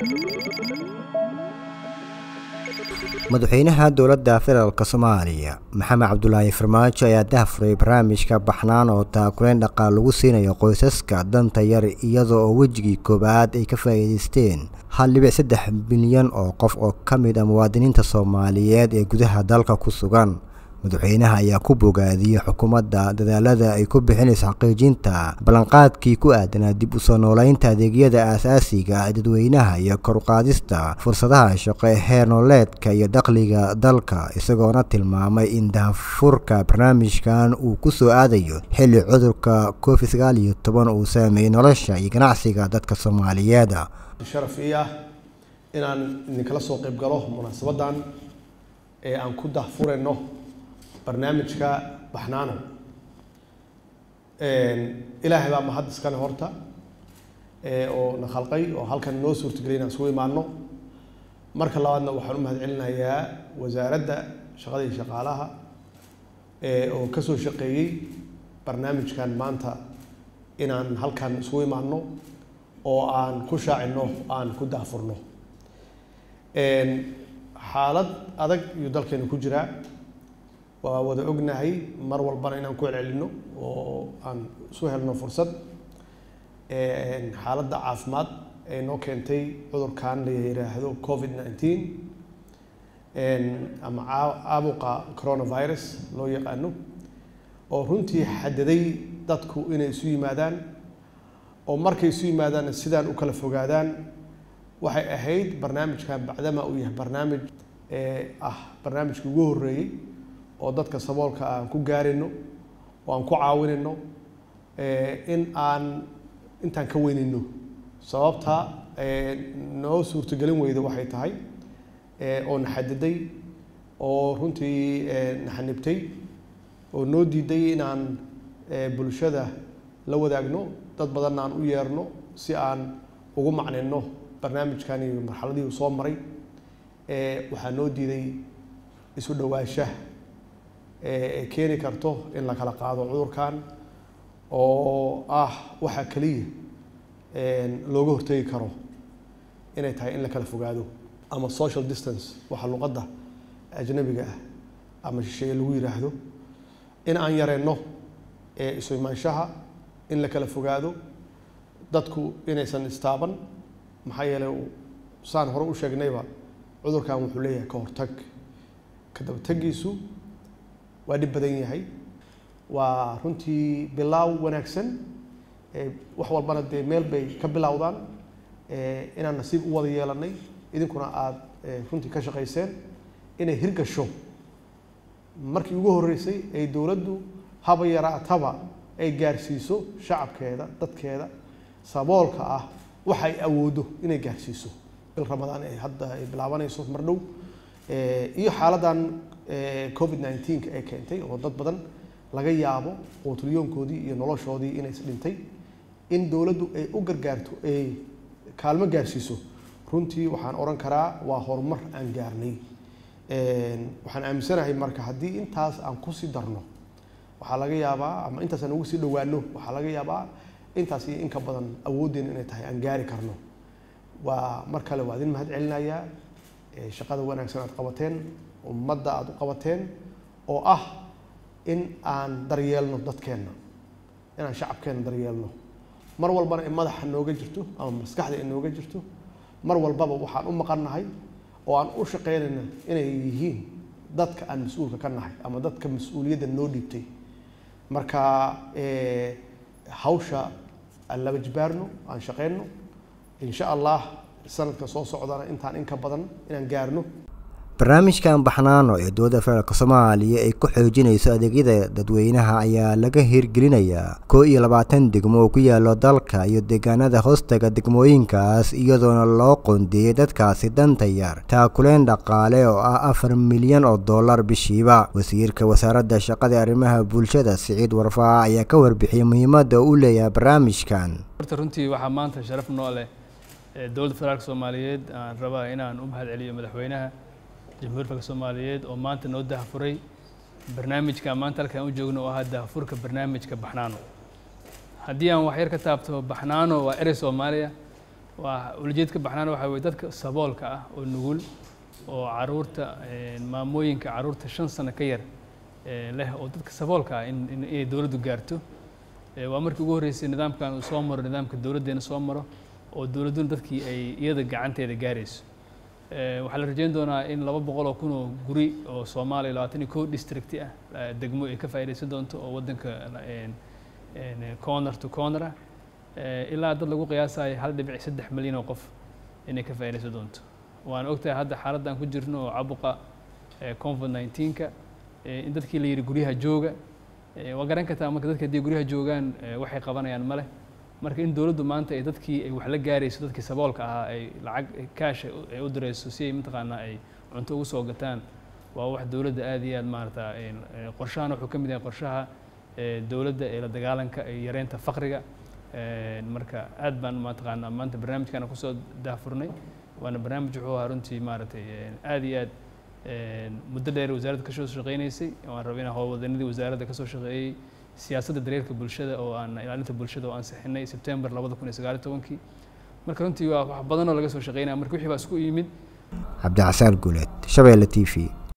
madaxweynaha dowladda federaalk soomaaliya maxamed cabdulaahi farmaajo ayaa dahafuray barnaamijka baxnaan oo taakuleyn dhaqaal lagu siinayo qoysaska danta yar iyadoo oo wejigii koowaad ay ka faa'iidaysteen hal dhibic saddex bilyan oo qof oo ka mid ah muwaadiniinta soomaaliyeed ee gudaha dalka ku sugan madaxweynaha ayaa ku bogaadiyey xukuumadda dadaalada ay ku bixinayso xaqiijinta ballanqaadkii ku aadanaa dib u soo noolaynta adeegyada aasaasiga ah dadweynaha iyo koruqaadista fursadaha shaqo ee heer nololeedka iyo dakhliga dalka isagoona tilmaamay in dahafurka barnaamijkan uu ku soo aadayo xilli cudurka covid sagaal iyo toban uu saameeyey nolosha iyo ganacsiga dadka soomaaliyeed sharaf ii ah inaan idinkala soo qayb galo munaasabadan ee aan ku dahfurayno barnaamijka baxnaano ilaahay baa mahad iskale horta oo na khalqay oo halkan noo suurtagelay inaan isugu imaano marka labaadna waxaan u mahad celinayaa wasaaradda shaqada iyo shaqaalaha oo ka soo shaqeeyey barnaamijkan maanta inaan halkan isugu imaano oo aan ku shaacino aan ku daafurno xaalad adag iyo dalkeenu ku jiraa waa wada ognahay mar walbana inaan ku celcelino oo aan isu helno fursad xaaladda caafimaad ee noo keentay cudurkan la yiraahdo covid nineteen ama caabuqa coronavirus loo yaqaano oo runtii xadaday dadku inay isu yimaadaan oo markay isu yimaadaanna sidaan u kala fogaadaan waxay ahayd barnaamijkan bacdama uu yahay barnaamij ah barnaamijkii ugu horreeyey oo dadka saboolka aan ku gaarino oo aan ku caawinayno in aan intaan ka weynayno sababta noo suurtagelin weyda waxay tahay oo na xadiday oo runtii na xanibtay oo noo diiday inaan bulshada la wadaagno dad badanna aan u yeerno si aan ugu macnayno barnaamijkan iyo marxaladii uu soo maray waxaa noo diiday isu dhowaanshaha ee keeni karto in la kala qaado cudurkan oo ah waxaa keliya looga hortegi karo inay tahay in la kala fogaado ama social distance waxa luqadda ajnabiga ah ama shisheeye lagu yiraahdo in aan yareyno isu imaanshaha in la kala fogaado dadku inaysan istaaban maxaa yeelay saan hore u sheegnayba cudurkan wuxuu leeyahay ka hortag ka dabategiisu waa dhib badan yahay waa runtii bilaaw wanaagsan wax walbana dee meel bay ka bilowdaan inaan nasiib u wada yeelanay idinkuna aada runtii ka shaqayseen inay hirgasho markii ugu horreysay ay dowladdu haba yaraataba ay gaarsiiso shacabkeeda dadkeeda saboolka ah waxa ay awoodo inay gaarsiiso bil ramadaan ay hadda ay bilaabanayso mar dhow iyo xaaladan covid nineteenka ee keentay oo dad badan laga yaabo quutulyoonkoodii iyo noloshoodii inays dhintay in dowladdu ay u gargaarto ay kaalmo gaarsiiso runtii waxaan odhan karaa waa horumar aan gaarnay waxaan aaminsanahay marka haddii intaas aan kusii darno waxaa laga yaabaa ama intaas aan ugu sii dhowaano waxaa laga yaabaa intaas iyo in ka badan awooddeena inay tahay aan gaari karno waa mar kale waa idin mahad celinayaa shaqada wanaagsan aad qabateen ummadda aada u qabateen oo ah in aan daryeelno dadkeenna inaan shacabkeenna daryeelno mar walbana in madaxa nooga jirto ama maskaxda in nooga jirto mar walbaba waxaan u maqannahay oo aan u shaqeynayna inay yihiin dadka aan mas-uulka ka nahay ama dadka mas-uuliyadda noo dhiibtay marka hawsha aan laba jibaarno aan shaqeyno insha allah sanadka soo socdana intaan in ka badan inaan gaarno barnaamijkan baxnaano ee dowladda federaalk soomaaliya ay ku xoojinayso adeegyada dadweynaha ayaa laga hirgelinayaa koo iyo labaatan degmo oo ku yaalo dalka iyo deegaanada hoostaga degmooyinkaas iyadoona loo qoondeeyey dadkaasi danta yar taakuleen dhaqaale oo ah afar milyan oo dollar bishiiba wasiirka wasaaradda shaqada arrimaha bulshada siciid warfaa ayaa ka warbixiyey muhiimadda uu leeyahay barnaamijkan horta runtii waxaa maanta sharaf noo leh dowladda federaalk soomaaliyeed aan rabaa inaan u mahad celiyo madaxweynaha jamhuuriyadda dalka soomaaliyeed oo maanta noo dahafuray barnaamijka maanta halkaan u joogno oo ahaa dahafurka barnaamijka baxnaano haddii aan waxyar ka taabto baxnaano waa erey soomaaliya waa ulajeedka baxnaan waxaa weye dadka saboolka ah oo nugul oo caruurta maamooyinka caruurta shan sano ka yar leh oo dadka saboolka ah in inay dowladdu gaarto waa markii ugu horreysay nidaamkan uu soo maro nidaamka dowladdeena soo maro oo dowladduna dadkii ay iyada gacanteeda gaarayso waxaa la rajeyn doonaa in laba boqol oo kun oo guri oo soomaaliya labaatan iyo kow districti ah degmo ay ka faa'iidaysan doonto oo waddanka corner to corner ah ilaa dad lagu qiyaasayo hal dhibic saddex milyan oo qof inay ka faa'iidaysan doonto waan ogtahay hadda xaaladdan ku jirno oo cabuqa covid nineteenka in dadkii la yidhi guryaha jooga waa garan kartaa marka dadka haddii guryaha joogaan waxay qabanayaan ma leh marka in dowladdu maanta ay dadkii ay wax la gaarayso dadkii saboolka ahaa ay lacag kaash ay u dirayso si ay mataqaanaa ay cunto ugu soo gataan waa wax dowladda aad iyo aad maarata qorshahan wuxuu ka mid yahay qorshaha dowladda ee la dagaalanka iyo yareynta faqriga marka aad baan mataqaanaa maanta barnaamijkana kusoo daafurnay waana barnaamij wuxuu ahaa runtii maaragtay aad iyo aad muddo dheer wasaaradda kasoo shaqeynaysay waan raba inaan howlwadanadii wasaaradda kasoo shaqeeyey siyaasadda daryeelka bulshada oo aan ilaalinta bulshada oo aan sixinay sebtembar labada kun iyo sagaal iyo tobankii marka runtii waa wax badan oo laga soo shaqeynaya marka wixii baa isku yimid cabdicasaan guuleed shabeelle t v